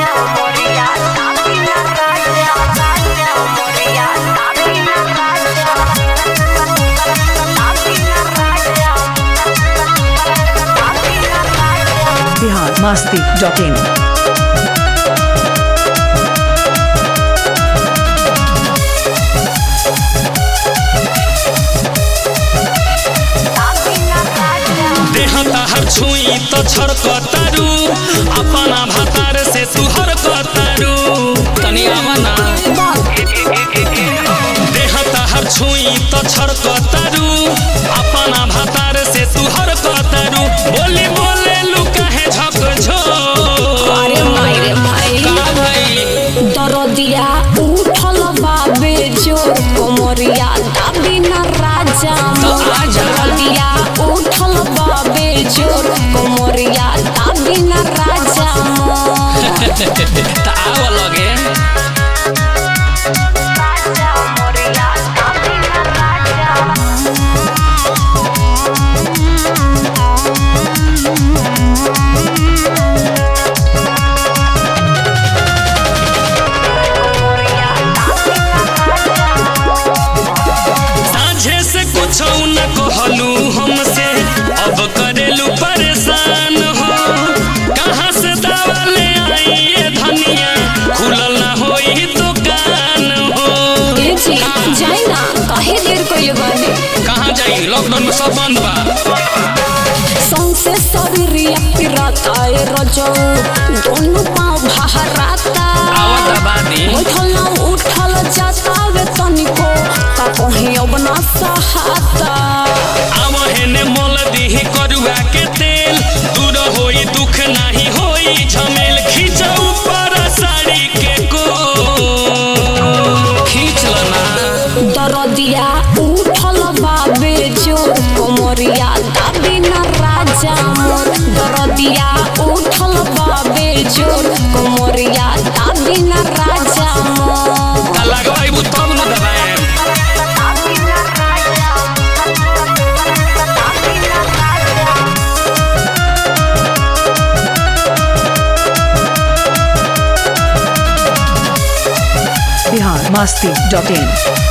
Bihar Masti dot in देह ताहर छुई तो छड़कतारू अपना भातार से तुहर कतारू तनी आवना देह ताहर छुई तो छड़कतारू अपना भातार से तुहर कतारू बोली बोले लू कहे झक झो अरे माई रे माई का भाई दरदिया उठल बाबे जोर कोमरिया दाबी न राजा तो मोर आजा। दरदिया उठल बाबे जोर कोमरिया दाबी न राजा मोर त आव लगे साझे से कुछ न कहलू हमसे अब करेलू परेशान हो कहाँ से दवा ले आई ये धनिया खुलल ना होई दुकान हो ए जी जाई ना काहे देर कइले बानी कहाँ जाई लॉकडाउन में सब बंद बा सौंसे शरीरिया पिराता ए रजौ दोनों पाँव बहराता आवत बादी उठल ना उठल जाता वे तनिको का कहीं अब ना सहाता आव हेने मोल दीही करुआ के तेल दूर होई दुख नाही होई झमेल खींच ऊपर साड़ी के को खींच लना दरदिया उठल बाबे जोर कोमरिया दाबी न राजा मोर दरदिया उठल बाबे जोर कोमरिया दाबी न राजा मोर का लगवाइबू तब न दबाएम बिहार मस्ती डॉट इन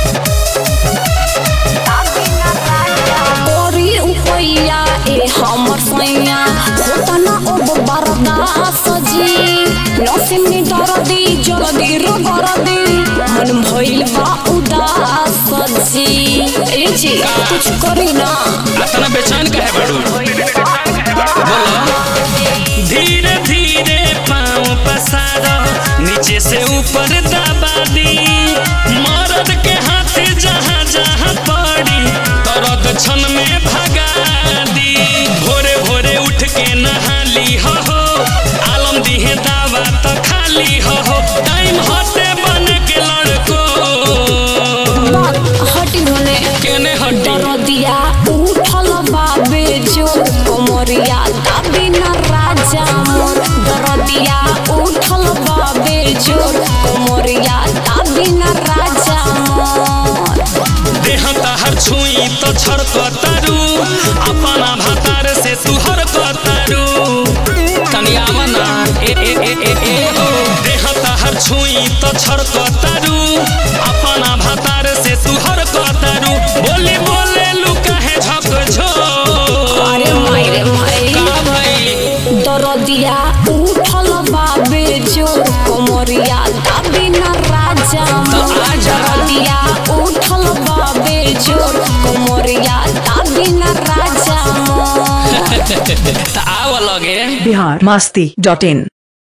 ओरी उपैया ए हमर सैया होता ना अब बरदास जी नसिनी दरदी जल्दी रो दरदी मन भइल बा उदास जी ए जी कुछ करी ना अतना बेचैन कहे बड़ू बोलो धीरे धीरे पाँव पसार नीचे से ऊपर दबा दी मर्द के हाथ जहाँ जहाँ पड़ी तरद क्षण में भगा दी भोरे भोरे उठ के नहा ली हो हो आलम दिहे दावा तो खाली हो हो टाइम हटे बन के लड़को बात हटी होने केने हटी दरदिया उठल बाबे जोर कोमरिया दाबी न राजा मोर दरदिया उठल बाबे जोर कोमरिया दाबी न राजा मोर देह ताहर छुई तो छड़कतारू अपना भातार से तुहर कतारू तनी आवना ए ए ए ए ए ओ देह ताहर छुई तो छड़कतारू अपना भातार से तुहर कतारू बोली बोले लू कहे झक झो अरे माई रे माई का भाई दरदिया उठल बाबे जोर कोमरिया दाबी न राजा मोर आजा। दरदिया उठल बाबे जोर कोमरिया दाबी न राजा मोर त आव लगे बिहार मस्ती डॉट इन